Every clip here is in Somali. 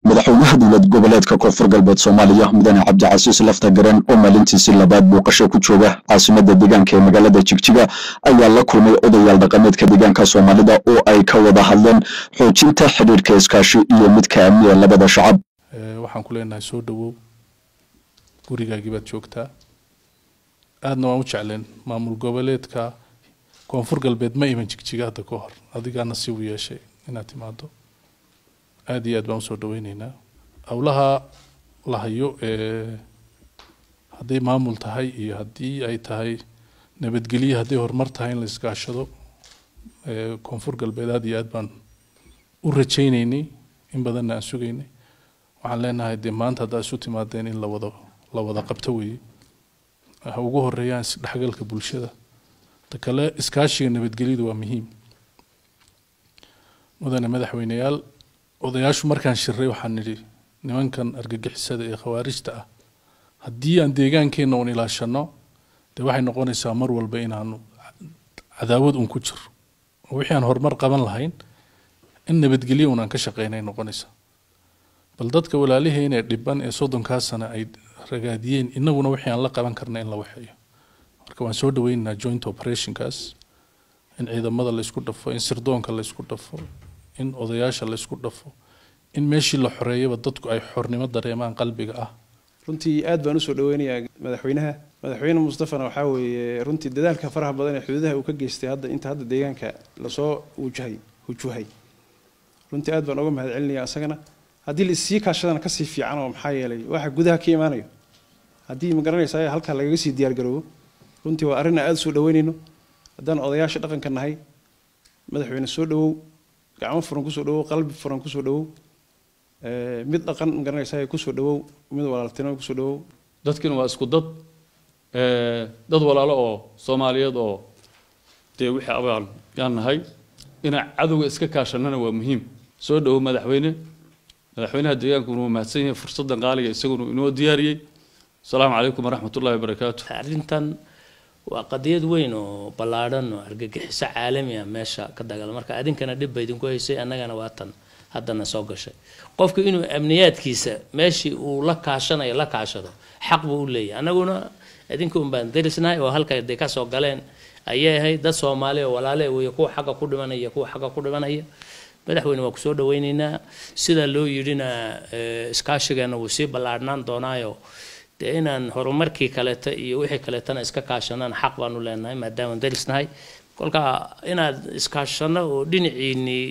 madaxweynaha dowlad goboleedka koonfur galbeed soomaaliya mudane cabdicasiis lafta garan oo maalintiisii labaad booqasho ku jooga caasimada deegaanka ee magaalada jigjiga ayaa la kulmay odayaal dhaqameedka deegaanka soomaalida oo ay ka wada hadleen xoojinta xidhiirka iskaashi iyo midka amniga labada shacab waxaan ku leenahay soo dhowow gurigaagii baad joogtaa aadna waan u jecleen maamul goboleedka koonfur galbeed ma iman jigjiga hadda ka hor adigaa nasiib u yeeshay inaad timaado aada iyo aad baan usoo dhaweyneynaa howlaha la hayo ee hadday maamul tahay iyo haddii ay tahay nabadgelye hadday horumar tahay in la iskaashado koonfur galbeed aada iyo aad baan u rajayneynay in badanna aan sugaynay waxaan leenahay dee maanta haddaa isu timaadeen in lawada la wada qabto weeye ha ugu horeeyaan isdhexgalka bulshada ta kale iskaashiga nabadgelyadu waa muhiim mudane madaxweyneyaal odayaashu markaan shiray waxaan nidhi nimankan argagixisada ee khawaarijta ah haddii aan deegaankeenna uun ilaashano dee waxay noqonaysaa mar walba inaanu cadaawad uun ku jiro oo wixii aan horumar qaban lahayn in nabadgelyo uun aan ka shaqeynay noqonaysaa bal dadka walaaliheena ee dhiban ee soddonkaa sana ay ragaadiyeen inaguna wixii aan la qaban karna in la waxeeyo marka waan soo dhaweynaynaa joint operationkaas in ciidamada laysku dhafo in sirdoonka laysku dhafo in odayaasha laysku dhafo in meeshii la xoreeyaba dadku ay xornimo dareemaan qalbiga ah runtii aad baan usoo dhaweynayaa madaxweynaha madaxweyne mustafana waxaa weeye runtii dadaalka faraha badan ee xuduudaha uu ka geystay hadda inta hadda deegaanka lasoo wujahay hujuhay runtii aad baan uga mahad celinaya asagana haddii la issii kaashadana kasii fiican oo maxaa yeelay waxa gudaha ka imaanayo haddii ma garanaysa halkaa lagaga sii diyaargaroobo runtii waa arrin aad usoo dhaweynayno haddaan odayaasha dhaqanka nahay madaxweyne soo dhawow gacmo furan kusoo dhawow qalbi furan kusoo dhawow mid dhaqan ma garanaysa kusoo dhawow mid walaaltinimo kusoo dhawow dadkina waa isku dad dad walaalo oo soomaaliyeed oo dee wixii abaan yaan nahay inaan cadowga iska kaashanana waa muhiim soo dhawow madaxweyne madaxweynaha deegaankuna waa mahadsan yahay fursaddan qaaliga isaguna inoo diyaariyey asalaamu calaykum waraxmat ullahi wabarakaatu arrintan waa qadiyad weyn oo ballaadhan oo argagixiso caalami ah meesha ka dagaal marka adinkana dhib ba idinku haysay annagana waa tan haddana soo gashay qofku inuu amniyaadkiisa meeshii uu la kaashanayo la kaashado xaq buu u leeyahay annaguna idinka un baan darisnahay oo halka day kasoo galeen ayay ahayd dad soomaali oo walaale weeye kuwa xagga ku dhimanaya kuwa xagga ku dhimanaya madaxweyne waa kusoo dhaweyneynaa sida loo yidhina iskaashigeena wuu sii ballaadhnaan doonaayo dee inaan horumarkii kaleeta iyo wixii kaleetana iska kaashanaan xaq baanu leenahay maadaamaan darisnahay kolka inaad iskaashano oo dhinaciinii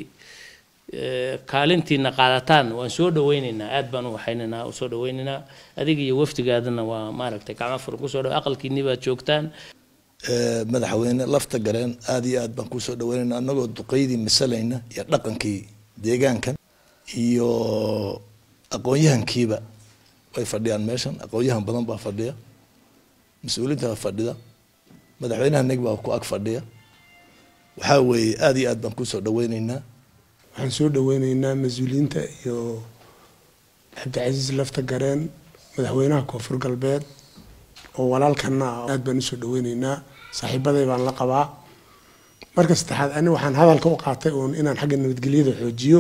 kaalintiina qaadataan waan soo dhaweyneynaa aad baan u waxaynaynaa u soo dhaweyneynaa adiga iyo wafdigaadana waa maaragtay gacmo furan kusoo dhaw aqalkiinii baad joogtaan madaxweyne lafta gareen aada iyo aad baan kusoo dhaweynayna anagoo duqeydii masalayna iyo dhaqankii deegaankan iyo aqoon-yahankiiba way fadhiyaan meeshan aqoon-yahan badan baa fadhiya mas-uuliinta baa fadhida madaxweynaha neg baa ku ag fadhiya waxaa weeye aada iyo aad baan kusoo dhaweyneynaa waxaan soo dhaweyneynaa mas-uuliyiinta iyo cabdicasiis lafta gareen madaxweynaha koonfur galbeed oo walaalkana ah aad baan usoo dhaweyneynaa saaxiibaday baan la qabaa marka saddexaad ani waxaan hadalka u qaatay uun inaan xagga nabadgelyada xoojiyo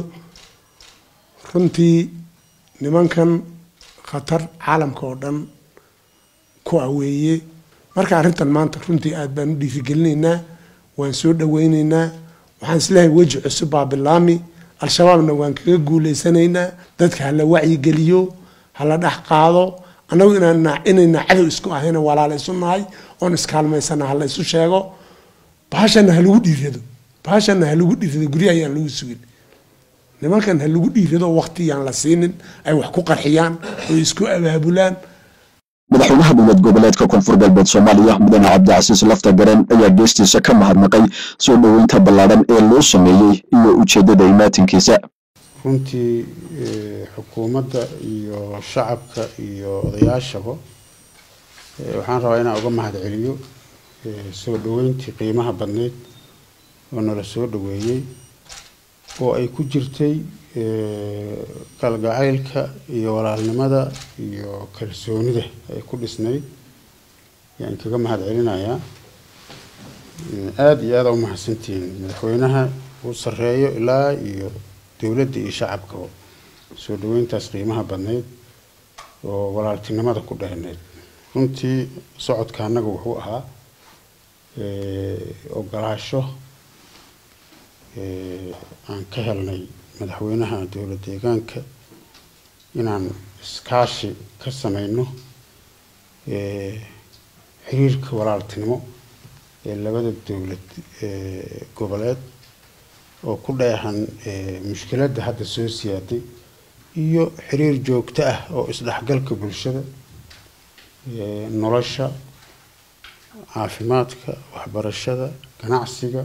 runtii nimankan khatar caalamka oo dhan ku aweeye marka arrintan maanta runtii aad baan u dhiirigelinaynaa waan soo dhaweyneynaa waxaan isleehay weji cusub baa bilaami al-shabaabna waan kaga guuleysanaynaa dadka hala wacyigeliyo hala dhex qaado annagu inaan inayna cadow isku ahayna walaala isu nahay oon iskaalmaysana hala isu sheego bahashana ha lagu dhiirado bahashana ha lagu dhiirado guryaha ayaan lagu sugin nimankan ha lagu dhiirado waqtiyaan la siinin ay wax ku qarxiyaan oy isku abaabulaan madaxweynaha dowlad goboleedka koonfur galbeed soomaaliya mudane cabdicasiis lafta garan ayaa geestiisa ka mahadnaqay soo dhoweynta ballaadhan ee loo sameeyey iyo ujeeddada imaatinkiisa runtii xukuumadda iyo shacabka iyo odayaashaba waxaan rabaa inaan uga mahad celiyo soo dhoweyntii qiimaha badneyd oo nala soo dhoweeyey oo ay ku jirtay kalgacaylka iyo walaalnimada iyo kalsoonida ay ku dhisnayd yaan kaga mahad celinayaa aada iyo aada u mahadsantihiin madaxweynaha uu sareeyo ilaa iyo dowladda iyo shacabkaba soo dhaweyntaas qiimaha badnayd oo walaaltinimada ku dheerneyd runtii socodka annaga wuxuu ahaa ogolaasho aan ka helnay madaxweynaha dowlad deegaanka inaan iskaashi ka sameyno xiriirka walaaltinimo ee labada dowlad goboleed oo ku dheehan mushkiladda hadda soo siyaaday iyo xiriir joogto ah oo isdhexgalka bulshada nolosha caafimaadka waxbarashada ganacsiga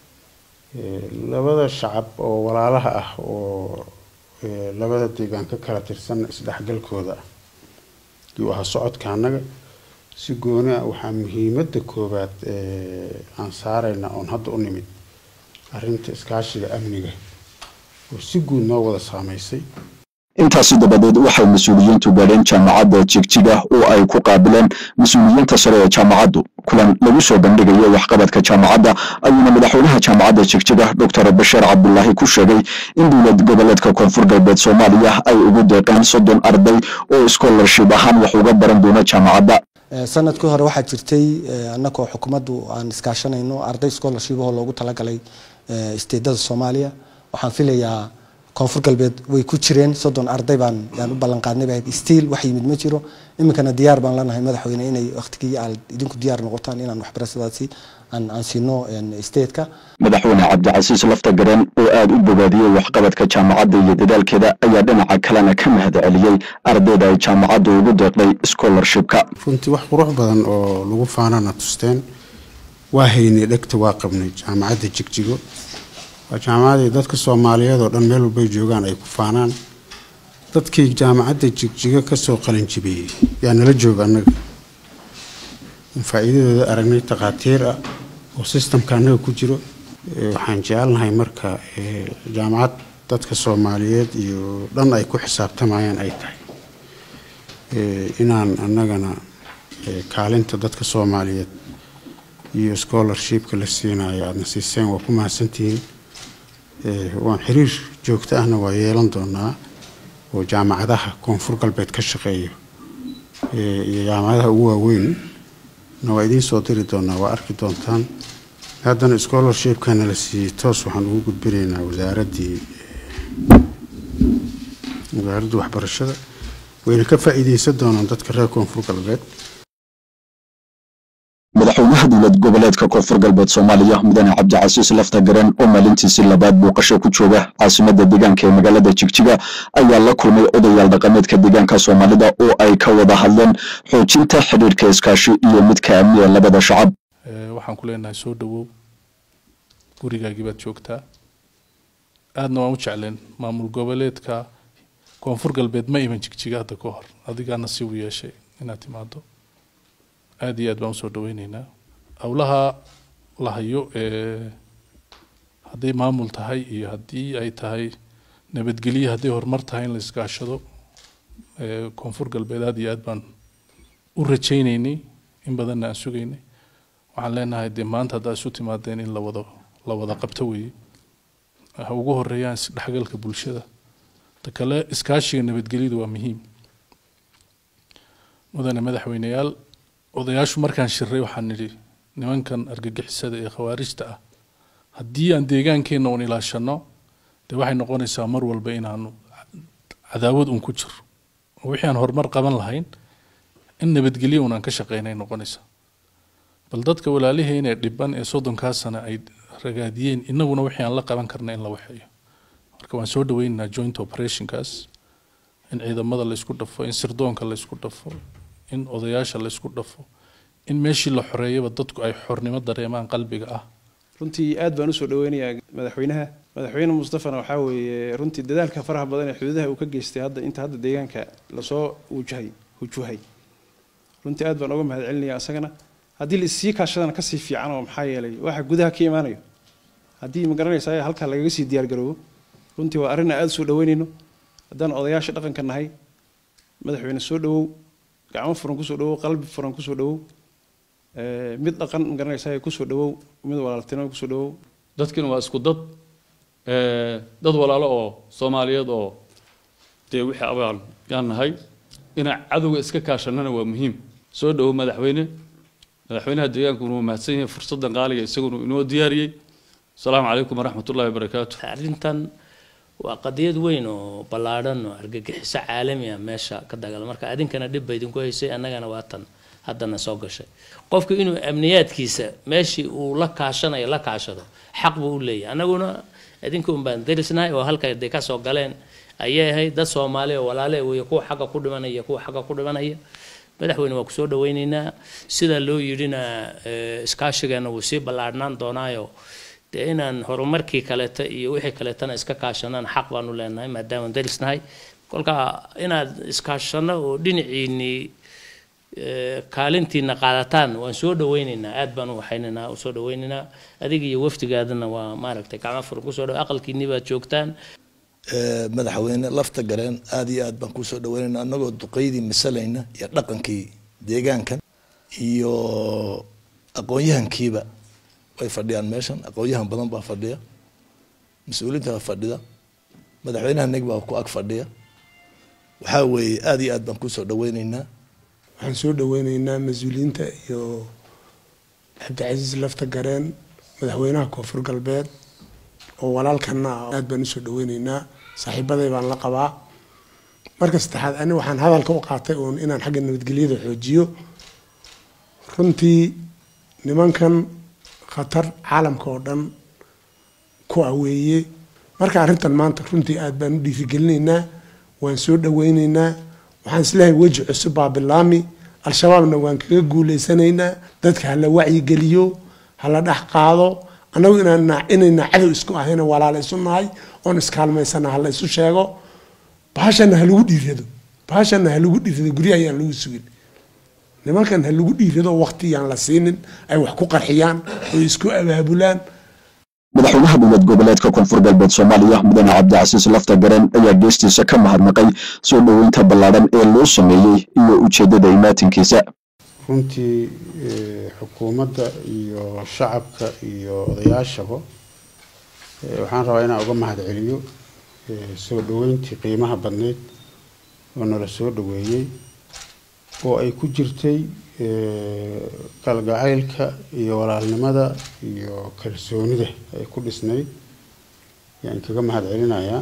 labada shacab oo walaalaha ah oo labada deegaan ka kala tirsan isdhexgalkooda ah yuu ahaa socodka annaga si gooni ah waxaa muhiimadda koowaad aan saarayna oon hadda u nimid arrinta iskaashiga amniga oo si guud noo wada saameysay intaasi dabadeed waxay mas-uuliyiintu gaadheen jaamacadda jigjiga oo ay ku qaabileen mas-uuliyiinta sare ee jaamacaddu kulan lagu soo bandhigayo waxqabadka jaamacadda ayuuna madaxweynaha jaamacadda jigjiga doctor basheer cabdulaahi ku sheegay in dowlad goboleedka koonfur galbeed soomaaliya ay ugu deeqeen soddon arday oo scholarship ahaan wax uga baran doona jaamacadda sanadkii hore waxaa jirtay annagoo xukuumaddu aan iskaashanayno arday scholarship oo loogu talagalay isteedada soomaaliya waxaan filayaa koonfur galbeed way ku jireen soddon arday baan yaan u ballan qaadnay baa stiil wax yimid ma jiro iminkana diyaar baan leenahay madaxweyne inay waqtigii aad idinku diyaar noqotaan inaan waxbarashadaasi aan aan siino statetka madaxweyne cabdicasiis lafta gareen oo aada u bogaadiyey waxqabadka jaamacadda iyo dadaalkeeda ayaa dhinaca kalena ka mahad celiyey ardayda ay jaamacadda ugu deeqday scholarshipka runtii wax qurux badan oo lagu faanana tusteen waa haynay dhegta waa qabnay jaamacadda jigjigo waa jaamacadii dadka soomaaliyeed oo dhan meel walbay joogaan ay ku faanaan dadkii jaamacadda jigjigo kasoo qalinjibiyey yaa nala jooga annaga faa-iidadooda aragnay takhaatiir ah oo sistamka annaga ku jiro waxaan jecelnahay marka jaamacad dadka soomaaliyeed iyo dhan ay ku xisaabtamayaan ay tahay inaan annagana kaalinta dadka soomaaliyeed iyo scholarshipka la siinayo aadna siiseen waa ku mahadsantihiin waan xiriir joogto ahna waa yeelan doonaa oo jaamacadaha koonfur galbeed ka shaqeeyo iyo jaamacadaha ugu waaweyn na waa idiin soo diri doonaa waa arki doontaan haddana scholarshipkana la siiyey toos waxaan ugu gudbinaynaa wasaaraddii wasaaradda waxbarashada wayna ka faa'iideysan doonaan dadka reer koonfur galbeed madaxweynaha dowlad goboleedka koonfur galbeed soomaaliya mudane cabdicasiis lafta garen oo maalintiisii labaad booqasho ku jooga caasimadda deegaanka ee magaalada jigjiga ayaa la kulmay odayaal dhaqameedka deegaanka soomaalida oo ay ka wada hadleen xoojinta xidhiirka iskaashi iyo midka amni ee labada shacab waxaan ku leenahay soo dhowow gurigaagii baad joogtaa aadna waan u jecleen maamul goboleedka koonfur galbeed ma iman jigjiga hadda ka hor adigaa nasiib u yeeshay inaad timaado aada iyo aad baan usoo dhaweyneynaa howlaha la hayo ee hadday maamul tahay iyo haddii ay tahay nabadgelyo hadday horumar tahay in la iskaashado koonfur galbeed aada iyo aad baan u rajayneynay in badanna aan sugaynay waxaan leenahay dee maanta haddaa isu timaadeen in lawada la wada qabto weeye ha ugu horeeyaan isdhexgalka bulshada ta kale iskaashiga nabadgelyadu waa muhiim mudane madaxweyneyaal odayaashu markaan shiray waxaan nidhi nimankan argagixisada ee khawaarijta ah haddii aan deegaankeenna uun ilaashano dee waxay noqonaysaa mar walba inaanu cadaawad uun ku jiro oo wixii aan horumar qaban lahayn in nabadgelyo uun aan ka shaqeynay noqonaysaa bal dadka walaaliheenee dhiban ee soddonkaa sana ay ragaadiyeen innaguna wixii aan la qaban karna in la waxeeyo marka waan soo dhaweynaynaa joint operationkaas in ciidamada laysku dhafo in sirdoonka laysku dhafo in odayaasha laysku dhafo in meeshii la xoreeyaba dadku ay xornimo dareemaan qalbiga ah runtii aad baan usoo dhaweynayaa madaxweynaha madaxweyne mustafana waxaa weeye runtii dadaalka faraha badan ee xuduudaha uu ka geystay hadda inta hadda deegaanka lasoo wujahay hujuhay runtii aad baan uga mahad celinaya asagana haddii la issii kaashadana kasii fiican oo maxaa yeelay waxa gudaha ka imaanayo haddii ma garanaysa halkaa lagaga sii diyaargaroobo runtii waa arrin aan aada usoo dhaweynayno haddaan odayaasha dhaqanka nahay madaxweyne soo dhawow gacmo furan kusoo dhawow qalbi furan kusoo dhawow mid dhaqan ma garanaysa kusoo dhawow mid walaaltinimo kusoo dhawow dadkina waa isku dad dad walaalo oo soomaaliyeed oo dee wixii abaal yaan nahay inaan cadowga iska kaashanana waa muhiim soo dhowo madaxweyne madaxweynaha deegaankuna waa mahadsan yahay fursaddan qaaliga isaguna inoo diyaariyey asalaamu calaykum waraxmat ullahi wabarakaatu arrintan waa qadiyad weyn oo ballaadhan oo argagixiso caalami ah meesha ka dagala marka adinkana dhib ba idinku haysay annagana waa tan haddana soo gashay qofku inuu amniyaadkiisa meeshii uu la kaashanayo la kaashado xaq buu u leeyahay annaguna idinka un baan darisnahay oo halka day ka soo galeen ayay ahayd dad soomaali oo walaale weeye kuwa xagga ku dhimanaya kuwa xagga ku dhimanaya madaxweyne waa kusoo dhaweyneynaa sida loo yidhina iskaashigeena wuu sii ballaadhnaan doonaayo dee inaan horumarkii kaleeta iyo wixii kaleetana iska kaashanaan xaq baanu leenahay maadaama darisnahay kolka inaad iskaashano oo dhinaciinii kaalintiina qaadataan waan soo dhaweyneynaa aad baan u waxaynaynaa usoo dhaweyneynaa adiga iyo wafdigaadana waa maaragtay gacmo furan kusoo dhaw aqalkiinii baad joogtaan madaxweyne lafta gareen aada iyo aad baan kusoo dhaweynayna anagoo duqeydii masalayna iyo dhaqankii deegaankan iyo aqoon-yahankiiba way fadhiyaan meeshan aqoon-yahan badan baa fadhiya mas-uuliinta baa fadhida madaxweynaha neg baa ku ag fadhiya waxaa weeye aada iyo aad baan kusoo dhaweyneynaa waxaan soo dhaweyneynaa mas-uuliyiinta iyo cabdicasiis lafta gareen madaxweynaha koonfur galbeed oo walaalkana ah aad baan usoo dhaweyneynaa saaxiibaday baan la qabaa marka saddexaad ani waxaan hadalka u qaatay uun inaan xagga nabadgelyada xoojiyo runtii nimankan khatar caalamka oo dhan ku aweeye marka arrintan maanta runtii aad baan u dhiirigelinaynaa waan soo dhaweyneynaa waxaan isleehay weji cusub baa bilaami al-shabaabna waan kaga guuleysanaynaa dadka hala wacyigeliyo hala dhex qaado annagu inaan inayna cadow isku ahayna walaala isu nahay oon iskaalmaysana hala isu sheego bahashana ha lagu dhiirado bahashana ha lagu dhiirado gurya ayaan lagu sugin nimankan ha lagu dhiirado waqti yaan la siinin ay wax ku qarxiyaan oo isku abaabulaan madaxweynaha dowlad goboleedka koonfur galbeed soomaaliya mudane cabdicasiis lafta gareen ayaa geestiisa ka mahadnaqay soo dhoweynta ballaadhan ee loo sameeyey iyo ujeeddada imaatinkiisa runtii xukuumadda iyo shacabka iyo odayaashaba waxaan rabaa inaan uga mahad celiyo soo dhoweyntii qiimaha badneyd oo nala soo dhoweeyey oo ay ku jirtay kalgacaylka iyo walaalnimada iyo kalsoonida ay ku dhisnayd ayaan kaga mahad celinayaa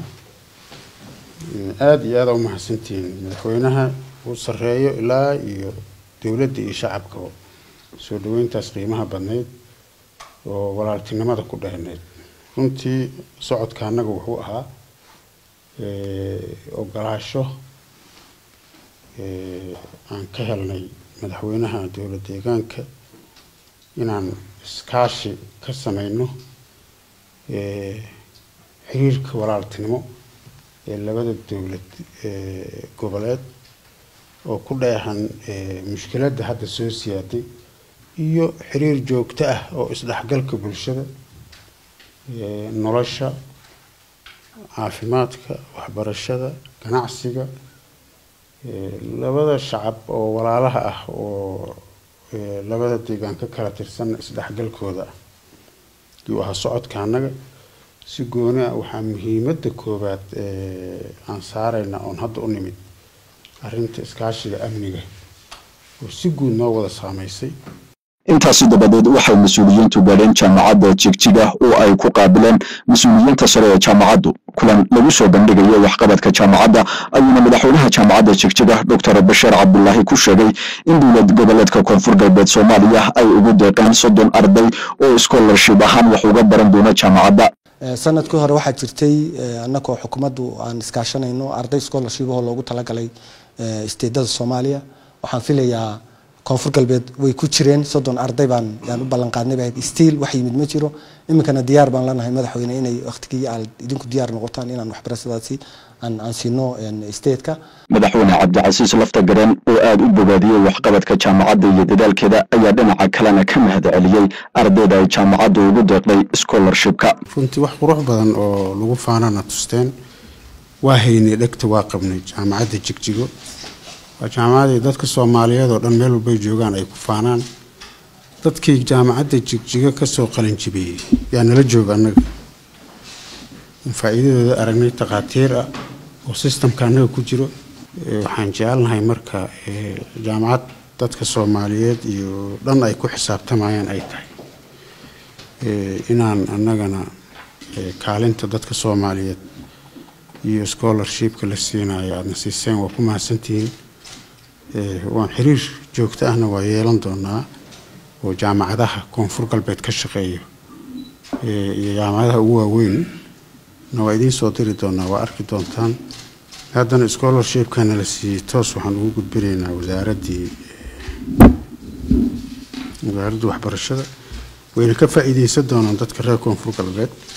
aada iyo aada u mahadsantihiin madaxweynaha uu sareeyo ilaa iyo dowladda iyo shacabkaba soo dhaweyntaas qiimaha badnayd oo walaaltinimada ku dheerneyd runtii socodka annaga wuxuu ahaa ogolaasho aan ka helnay madaxweynaha dowlad deegaanka inaan iskaashi ka sameyno xiriirka walaaltinimo ee labada dowlad goboleed oo ku dheehan mushkiladda hadda soo siyaaday iyo xiriir joogto ah oo isdhexgalka bulshada nolosha caafimaadka waxbarashada ganacsiga labada shacab oo walaalaha ah oo labada deegaan ka kala tirsan isdhexgalkooda ah yuu ahaa socodka annaga si gooni ah waxaa muhiimadda koowaad aan saarayna oon hadda u nimid arrinta iskaashiga amniga oo si guud noo wada saameysay intaasi dabadeed waxay mas-uuliyiintu gaadheen jaamacadda jigjiga oo ay ku qaabileen mas-uuliyiinta sare ee jaamacaddu kulan lagu soo bandhigayo waxqabadka jaamacadda ayuuna madaxweynaha jaamacadda jigjiga doctor basheer cabdulaahi ku sheegay in dowlad goboleedka koonfur galbeed soomaaliya ay ugu deeqeen soddon arday oo scholarship ahaan wax uga baran doona jaamacadda sanadkii hore waxaa jirtay annagoo xukuumaddu aan iskaashanayno arday scholarship oo loogu talagalay isteedada soomaaliya waxaan filayaa koonfur galbeed way ku jireen soddon arday baan yaan u ballan qaadnay baa stiil wax yimid ma jiro iminkana diyaar baan lanahay madaxweyne inay waqtigii aad idinku diyaar noqotaan inaan waxbarashadaasi aan aan siino stateka madaxweyne cabdicasiis lafta gareen oo aada u bogaadiyey waxqabadka jaamacadda iyo dadaalkeeda ayaa dhinaca kalena ka mahad celiyey ardayda ay jaamacaddu ugu deeqday scholarshipka runtii wax qurux badan oo lagu faanana tusteen waa haynay dhegta waa qabnay jaamacadda jigjigo waa jaamacadii dadka soomaaliyeed oo dhan meel walbay joogaan ay ku faanaan dadkii jaamacadda jigjigo kasoo qalinjibiyey yaa nala jooga annaga faa-iidadooda aragnay takhaatiir ah oo sistamka annaga ku jiro Eh, waxaan jecelnahay marka eh, jaamacad dadka soomaaliyeed iyo dhan ay ku xisaabtamayaan ay tahay Eh, inaan annagana eh, kaalinta dadka soomaaliyeed iyo scholarshipka la siinayo aadna siiseen waa ku mahadsantihiin Eh, waan xiriir joogto ahna waa yeelan doonaa oo jaamacadaha koonfur galbeed ka shaqeeyo eh, iyo jaamacadaha ugu waaweyn na waa idiin soo diri doonaa waa arki doontaan haddana scholarshipkana la siiyey toos waxaan ugu gudbinaynaa wasaaraddii eh, wasaaradda waxbarashada wayna ka faa'iideysan doonaan dadka reer koonfur galbeed